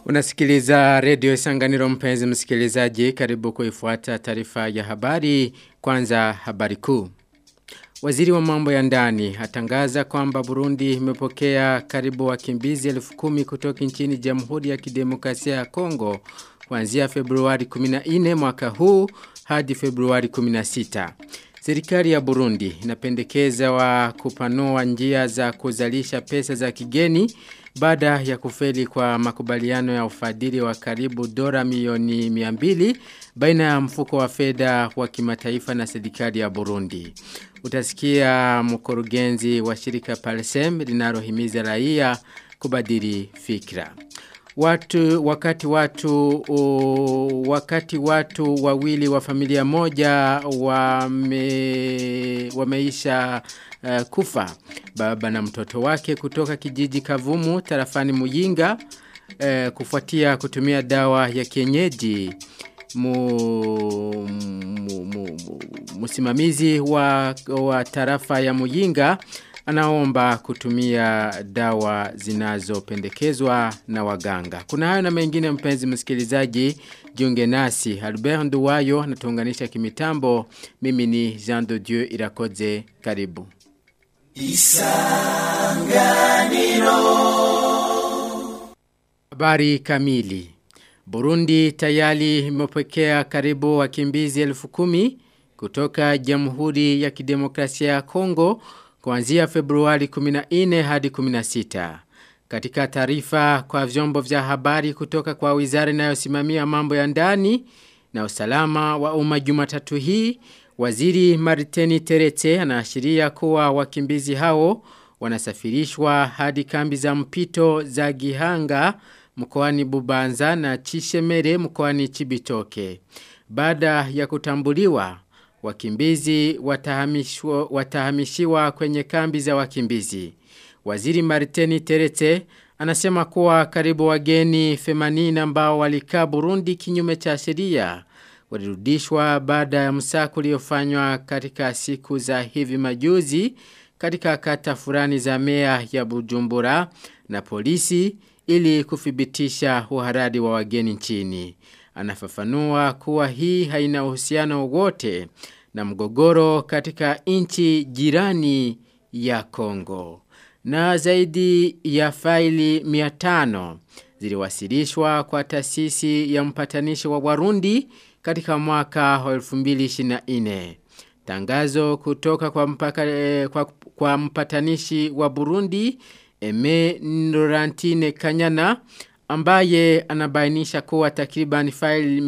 Unasikiliza redio Isanganiro mpenzi msikilizaji karibu kuifuata taarifa ya habari kwanza habari kuu. Waziri wa mambo ya ndani atangaza kwamba Burundi imepokea karibu wakimbizi elfu kumi kutoka nchini Jamhuri ya Kidemokrasia ya Kongo kuanzia Februari 14 mwaka huu hadi Februari 16. Serikali ya Burundi inapendekeza wa kupanua njia za kuzalisha pesa za kigeni baada ya kufeli kwa makubaliano ya ufadhili wa karibu dola milioni 200 baina ya mfuko wa fedha wa kimataifa na serikali ya Burundi. Utasikia mkurugenzi wa shirika Palsem linalohimiza raia kubadili fikra. Watu wakati watu o, wakati watu wawili wa familia moja wame, wameisha uh, kufa baba na mtoto wake kutoka kijiji Kavumu tarafani Muyinga uh, kufuatia kutumia dawa ya kienyeji mu, mu, mu, mu, musimamizi wa, wa tarafa ya Muyinga anaomba kutumia dawa zinazopendekezwa na waganga. Kuna hayo na mengine mpenzi msikilizaji, jiunge nasi. Albert Nduwayo natuunganisha kimitambo. Mimi ni Jean de Dieu Irakoze. Karibu. Isanganiro. Habari kamili. Burundi tayari imepokea karibu wakimbizi elfu kumi kutoka Jamhuri ya Kidemokrasia ya Kongo kuanzia Februari 14 hadi 16. Katika taarifa kwa vyombo vya habari kutoka kwa wizara inayosimamia mambo ya ndani na usalama wa umma Jumatatu hii, Waziri Mariteni Terete anaashiria kuwa wakimbizi hao wanasafirishwa hadi kambi za mpito za Gihanga mkoani Bubanza na Chishemere mkoani Chibitoke. Baada ya kutambuliwa wakimbizi watahamishiwa kwenye kambi za wakimbizi. Waziri Mariteni Terete anasema kuwa karibu wageni 80 ambao walikaa Burundi kinyume cha sheria walirudishwa baada ya msako uliofanywa katika siku za hivi majuzi katika kata fulani za mea ya Bujumbura na polisi ili kuthibitisha uharadi wa wageni nchini. Anafafanua kuwa hii haina uhusiano wote na mgogoro katika nchi jirani ya Kongo. Na zaidi ya faili 500 ziliwasilishwa kwa taasisi ya mpatanishi wa Warundi katika mwaka wa 2024. Tangazo kutoka kwa, mpaka, eh, kwa, kwa mpatanishi wa Burundi Eme Nurantine Kanyana ambaye anabainisha kuwa takriban faili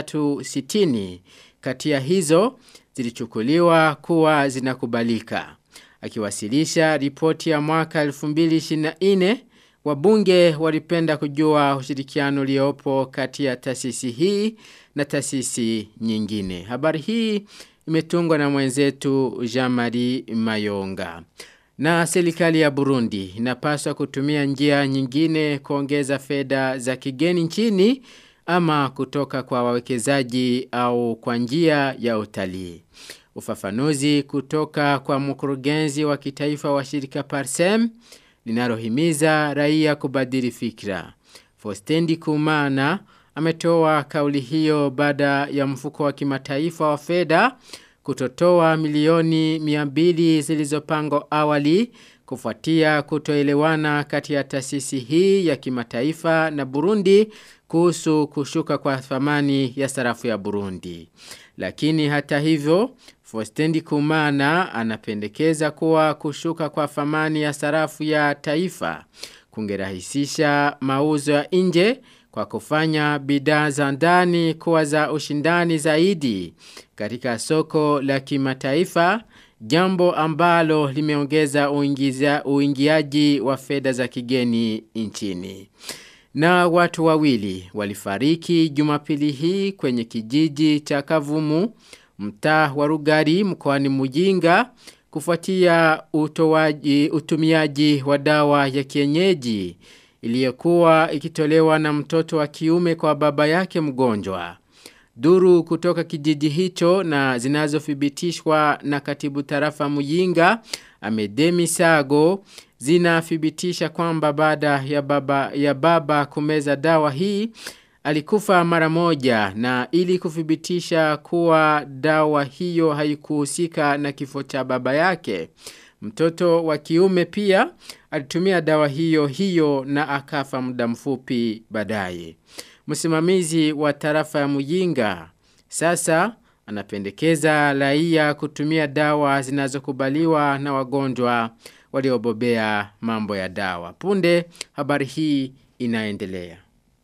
360 kati ya hizo zilichukuliwa kuwa zinakubalika. Akiwasilisha ripoti ya mwaka 2024 wabunge walipenda kujua ushirikiano uliopo kati ya taasisi hii na taasisi nyingine. Habari hii imetungwa na mwenzetu Jean-Marie Mayonga. Na serikali ya Burundi inapaswa kutumia njia nyingine kuongeza fedha za kigeni nchini ama kutoka kwa wawekezaji au kwa njia ya utalii. Ufafanuzi kutoka kwa mkurugenzi wa kitaifa wa shirika Parsem linalohimiza raia kubadili fikra. Fostendi Kumana ametoa kauli hiyo baada ya mfuko wa kimataifa wa fedha kutotoa milioni 200 zilizopangwa awali kufuatia kutoelewana kati ya taasisi hii ya kimataifa na Burundi kuhusu kushuka kwa thamani ya sarafu ya Burundi. Lakini hata hivyo, Fostendi Kumana anapendekeza kuwa kushuka kwa thamani ya sarafu ya taifa kungerahisisha mauzo ya nje kwa kufanya bidhaa za ndani kuwa za ushindani zaidi katika soko la kimataifa jambo ambalo limeongeza uingiza, uingiaji wa fedha za kigeni nchini. Na watu wawili walifariki jumapili hii kwenye kijiji cha Kavumu, mtaa wa Rugari mkoani Mujinga kufuatia utowaji, utumiaji wa dawa ya kienyeji iliyokuwa ikitolewa na mtoto wa kiume kwa baba yake mgonjwa. Duru kutoka kijiji hicho na zinazothibitishwa na katibu tarafa Muyinga Amedemi Sago zinathibitisha kwamba baada ya baba, ya baba kumeza dawa hii alikufa mara moja na ili kuthibitisha kuwa dawa hiyo haikuhusika na kifo cha baba yake. Mtoto wa kiume pia alitumia dawa hiyo hiyo na akafa muda mfupi baadaye. Msimamizi wa tarafa ya Muyinga sasa anapendekeza raia kutumia dawa zinazokubaliwa na wagonjwa waliobobea mambo ya dawa. Punde habari hii inaendelea.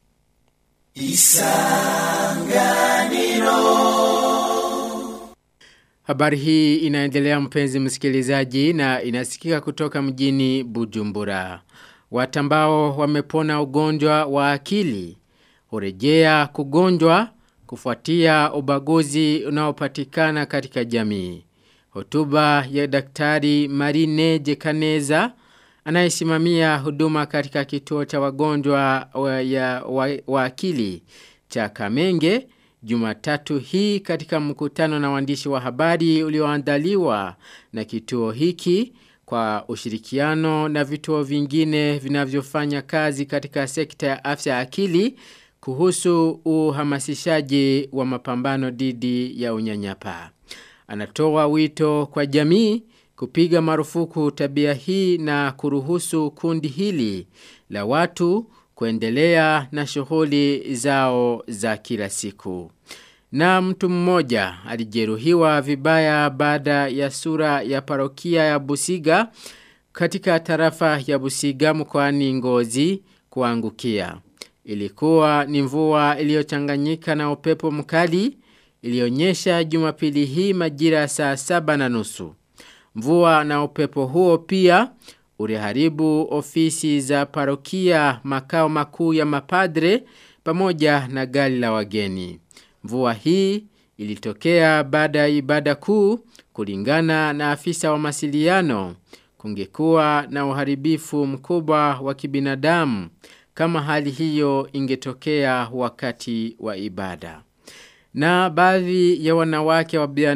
Isanganiro Habari hii inaendelea mpenzi msikilizaji na inasikika kutoka mjini Bujumbura. Watu ambao wamepona ugonjwa wa akili hurejea kugonjwa kufuatia ubaguzi unaopatikana katika jamii. Hotuba ya daktari Marine Jekaneza anayesimamia huduma katika kituo cha wagonjwa wa, ya, wa, wa akili cha Kamenge Jumatatu hii katika mkutano na waandishi wa habari ulioandaliwa na kituo hiki kwa ushirikiano na vituo vingine vinavyofanya kazi katika sekta ya afya akili kuhusu uhamasishaji wa mapambano dhidi ya unyanyapaa. Anatoa wito kwa jamii kupiga marufuku tabia hii na kuruhusu kundi hili la watu kuendelea na shughuli zao za kila siku. Na mtu mmoja alijeruhiwa vibaya baada ya sura ya parokia ya Busiga katika tarafa ya Busiga mkoani Ngozi kuangukia. Ilikuwa ni mvua iliyochanganyika na upepo mkali ilionyesha Jumapili hii majira saa saba na nusu. Mvua na upepo huo pia uliharibu ofisi za parokia makao makuu ya mapadre pamoja na gari la wageni. Mvua hii ilitokea baada ya ibada kuu kulingana na afisa wa masiliano kungekuwa na uharibifu mkubwa wa kibinadamu kama hali hiyo ingetokea wakati wa ibada. Na baadhi ya wanawake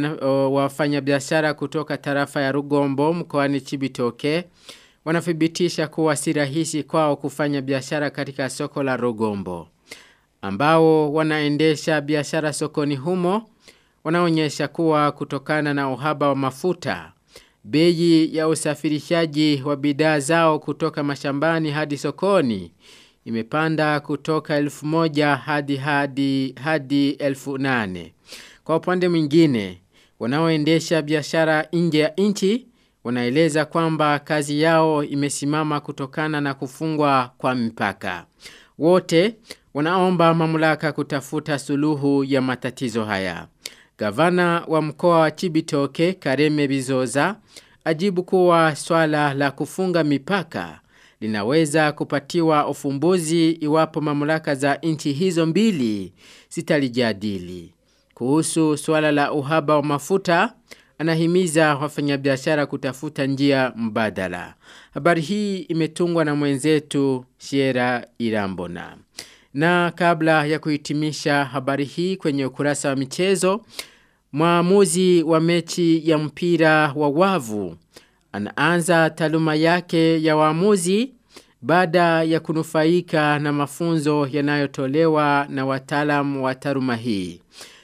wafanya biashara kutoka tarafa ya Rugombo mkoani Chibitoke wanathibitisha kuwa si rahisi kwao kufanya biashara katika soko la Rugombo. Ambao wanaendesha biashara sokoni humo wanaonyesha kuwa kutokana na uhaba wa mafuta bei ya usafirishaji wa bidhaa zao kutoka mashambani hadi sokoni imepanda kutoka elfu moja hadi hadi hadi elfu nane. Kwa upande mwingine, wanaoendesha biashara nje ya nchi wanaeleza kwamba kazi yao imesimama kutokana na kufungwa kwa mipaka. Wote wanaomba mamlaka kutafuta suluhu ya matatizo haya. Gavana wa mkoa wa Chibitoke Kareme Bizoza ajibu kuwa swala la kufunga mipaka linaweza kupatiwa ufumbuzi iwapo mamlaka za nchi hizo mbili sitalijadili. Kuhusu swala la uhaba wa mafuta, anahimiza wafanyabiashara kutafuta njia mbadala. Habari hii imetungwa na mwenzetu Shiera Irambona. Na kabla ya kuhitimisha habari hii kwenye ukurasa wa michezo, mwamuzi wa mechi ya mpira wa wavu anaanza taaluma yake ya waamuzi baada ya kunufaika na mafunzo yanayotolewa na wataalamu wa taaluma hii.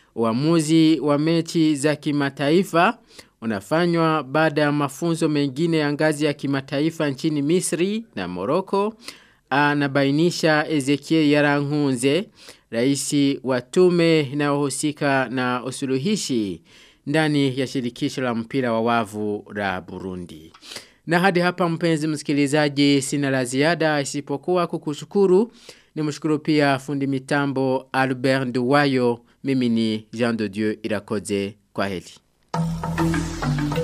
Uamuzi wa mechi za kimataifa unafanywa baada ya mafunzo mengine ya ngazi ya kimataifa nchini Misri na Morocco anabainisha Ezekiel Yarankunze raisi wa tume inayohusika na usuluhishi ndani ya shirikisho la mpira wa wavu la Burundi. Na hadi hapa mpenzi msikilizaji sina la ziada isipokuwa kukushukuru ni mshukuru pia fundi mitambo Albert Nduwayo mimi ni Jean de Dieu Irakoze kwa heli.